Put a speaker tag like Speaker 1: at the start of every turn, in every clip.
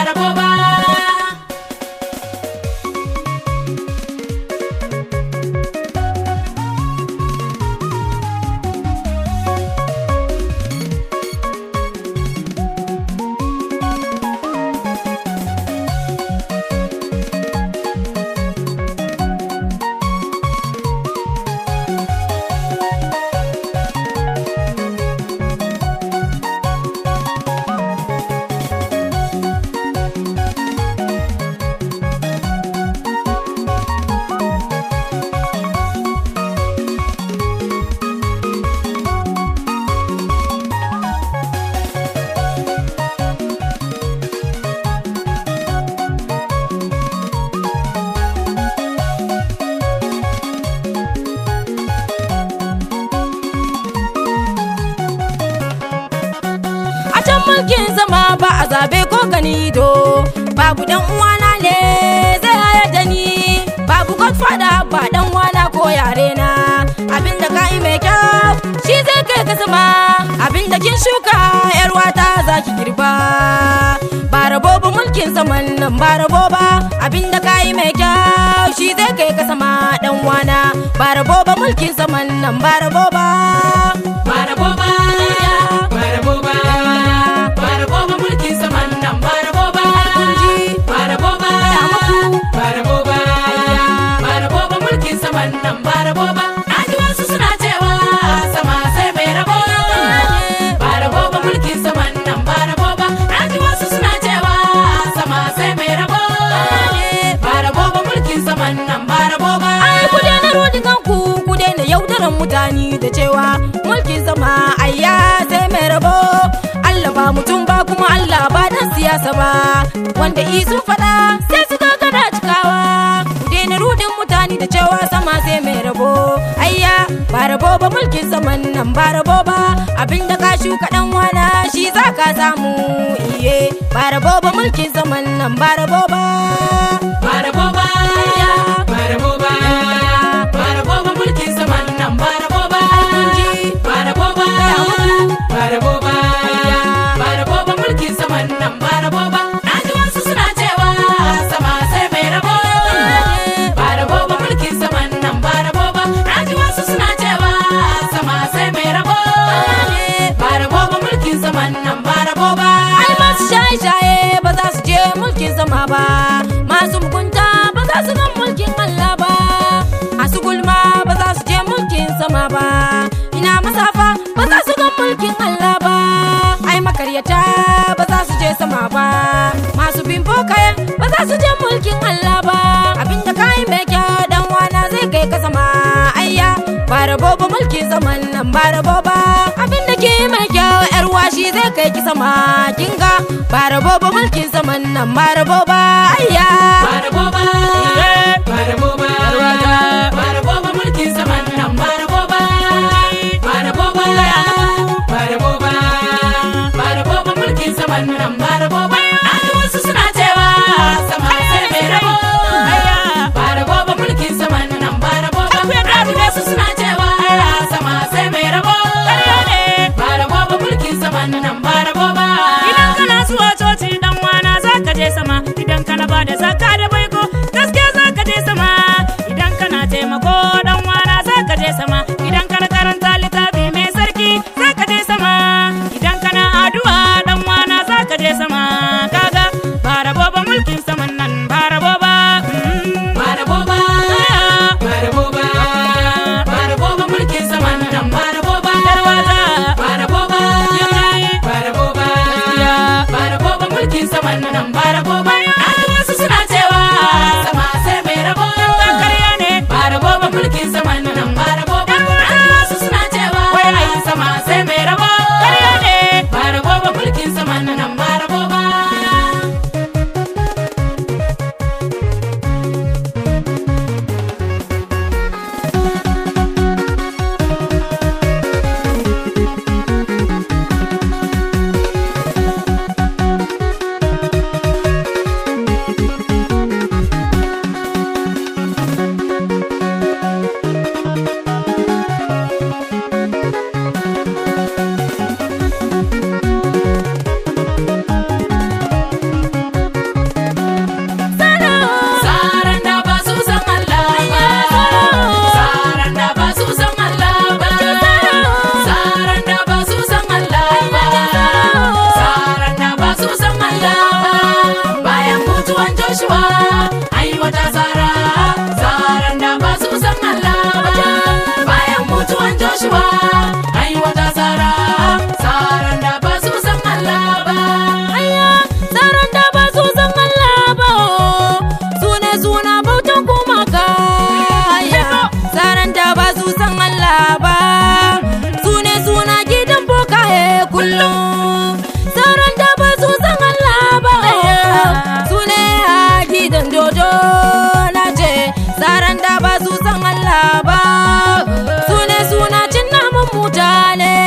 Speaker 1: rabo ba.
Speaker 2: a can mulkin zama ba a zabe ko gani do babu dan uwana ne zai hayar da ni babu godfather ba dan uwana ko yare na abinda ka yi mai kyau shi zai kai ka zama abinda kin shuka yar wata za ki girba ba rabo ba mulkin zaman nan ba rabo ba abinda ka yi mai kyau shi zai kai ka sama dan wana ba rabo ba mulkin zaman nan ba rabo ba
Speaker 1: Ba rabo ba. Ba rabo ba. Ba rabo ba mulkin saman nan ba rabo ba. Ba rabo ba. Ba rabo ba. Ba rabo ba mulkin saman nan ba rabo ba. Na ji wasu suna cewa sama sai mai rabo. Ba rabo ba mulkin saman nan ba rabo ba. Na ji wasu suna cewa sama sai mai rabo. Ba rabo ba mulkin saman nan ba rabo ba.
Speaker 2: Ai ku daina rodin kanku ku daina yaudaran mutane da cewa mulkin zama ayya sai mai rabo Allah ba mutum ba kuma Allah ba dan siyasa ba wanda i sun faɗa sai su gagara cikawa ku daina rodin mutane da cewa sama sai mai rabo ayya ba rabo ba mulkin zaman nan ba rabo ba abinda ka shuka dan wana shi za ka samu iye ba rabo ba mulkin zaman nan ba rabo ba
Speaker 1: Ba rabo ba. Ba rabo ba. Ba rabo ba mulkin saman nan ba rabo ba. Ba rabo ba. Ba rabo ba. Ba rabo ba mulkin saman nan ba rabo ba. Na ji wasu suna cewa sama sai mai rabo. Ba rabo ba mulkin saman nan ba rabo ba. Na ji wasu suna cewa sama sai mai rabo. Ba rabo ba mulkin saman nan ba rabo ba.
Speaker 2: ai masu shaye-shaye ba za su je mulkin zama ba masu mugunta ba za su ga mulkin Allah ba masu gulma ba za su je mulkin sama ba ina masafa ba za su ga mulkin Allah ba ai makaryata ba za su je sama ba masu bin bokaye ba za su je mulkin Allah ba abinda kai mai kyau dan wana zai kai ka sama ayya ba rabo ba mulkin zaman nan ba rabo ba abinda ke mai kyau yar washi zai kai ki sama kinga ba rabo ba mulkin zaman nan ba rabo ba ayya
Speaker 1: Ba rabo ba. Ba rabo ba. Ba rabo ba mulkin saman nan ba rabo ba. Ba rabo ba. Ba rabo ba. Ba rabo ba mulkin saman nan ba rabo ba. Na ji wasu suna cewa sama sai mai rabo. Ba rabo ba mulkin saman nan ba rabo ba. Na ji wasu suna cewa sama sai mai rabo. Ba rabo ba mulkin saman nan ba rabo ba.
Speaker 3: Idan kana zuwa coci dan wana za ka je sama idan kana ba da zakka da baiko gaskiya za ka je sama idan kana taimako dan wana za ka je sama idan kana karanta littafi mai sarki za ka je sama idan kana addu'a dan wana za ka je sama kaga ba rabo ba mulkin saman nan ba rabo ba mm.
Speaker 1: Ba rabo ba. Ba rabo ba. Ba rabo ba mulkin saman nan ba rabo ba.
Speaker 3: Darwaza.
Speaker 1: Ba rabo ba.
Speaker 3: Yayi.
Speaker 1: Ba rabo ba. Ba rabo ba mulkin saman nan ba rabo ba. Na ji wasu suna cewa sama sai mai rabo.
Speaker 3: Karya ne
Speaker 1: Ba rabo ba mulkin saman nan ba rabo ba. Na ji wasu suna cewa ai sama sai mai rabo.
Speaker 3: karya ne
Speaker 1: Ba rabo ba mulkin saman nan ba rabo ba. Joshua ai wata tsara tsaran da ba su san Allah ba bayan mutuwan Joshua ai wata tsara tsaran da ba su san Allah ba
Speaker 2: Aya, tsaron da ba su san Allah ba Sune suna bautan gumaka Aya, tsaron da ba su san Allah ba Sune suna gidan bokaye kullum Tsaron da ba su san Allah ba Sune a gidan dodo na ce Tsaron da ba su san Allah ba Sune suna cin namun mutane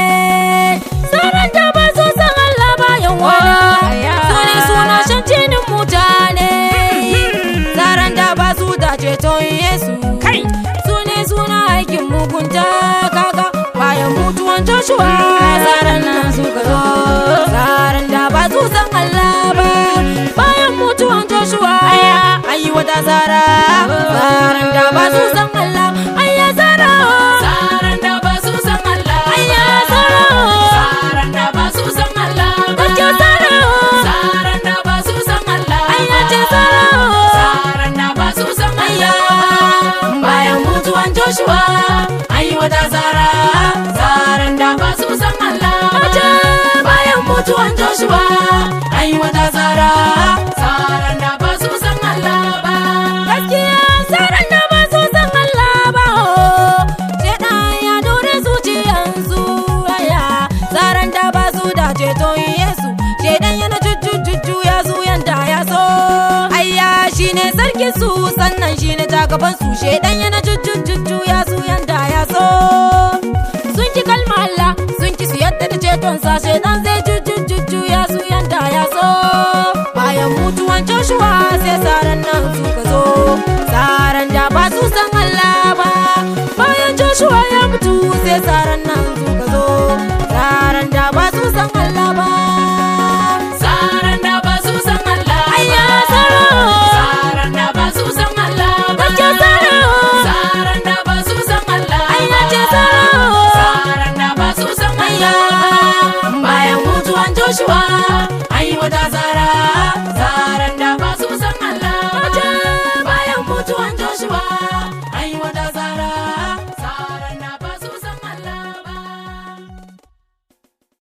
Speaker 2: Tsaron da ba su san Allah ba yawa Sune suna shan jinin mutane Tsaron da ba su da ceton Yesu
Speaker 3: Kai!
Speaker 2: Sune suna aikin mugunta kaga bayan mutuwan Joshua Tsaron nan suka zo Tsaron da ba su san Allah ba bayan mutuwan Joshua ayi wata tsara Tsaron da ba su san Allah ayya tsara
Speaker 1: tsaran da ba su san Allah
Speaker 2: ayya tsara
Speaker 1: tsaran da ba su san Allah
Speaker 2: Gaskiya tsara
Speaker 1: tsaran da ba su san Allah
Speaker 2: ayya ce tsara
Speaker 1: tsaran da ba su san Allah bayan mutuwan Joshua ai wata tsara tsaran da ba su san Allah bayan mutuwan Joshua ai wata tsara tsaran da ba su san Allah ba
Speaker 2: Gaskiya tsaron da ba su san Allah ba oh. Shaiɗan ya dore zuciyansu aya Tsaron da ba su da ceton Yesu Shaiɗan yana jujjujjuju ya su yanda ya so Ayya shi ne sarkin su sannan shi ne jagaban su Shaiɗan yana jujjujjuju ya su yanda ya so Sun ki kalma Allah sun ki su yadda da cetonsa Shaiɗan zai jujjujjuju ya su yanda ya so Bayan mutuwan Joshua sai tsaron nan suka zo Tsaron da ba su san Allah ba Bayan Joshua ya mutu sai tsaron nan suka zo Tsaron da ba su san Allah ba
Speaker 1: tsaran da ba su san Allah
Speaker 2: Ayya tsaro
Speaker 1: tsaran da ba su san Allah
Speaker 2: Gaskiya tsaro
Speaker 1: tsaran da ba su san Allah
Speaker 2: Ayya ce tsaro
Speaker 1: tsaran da ba su san Allah bayan mutuwan Joshua ai wata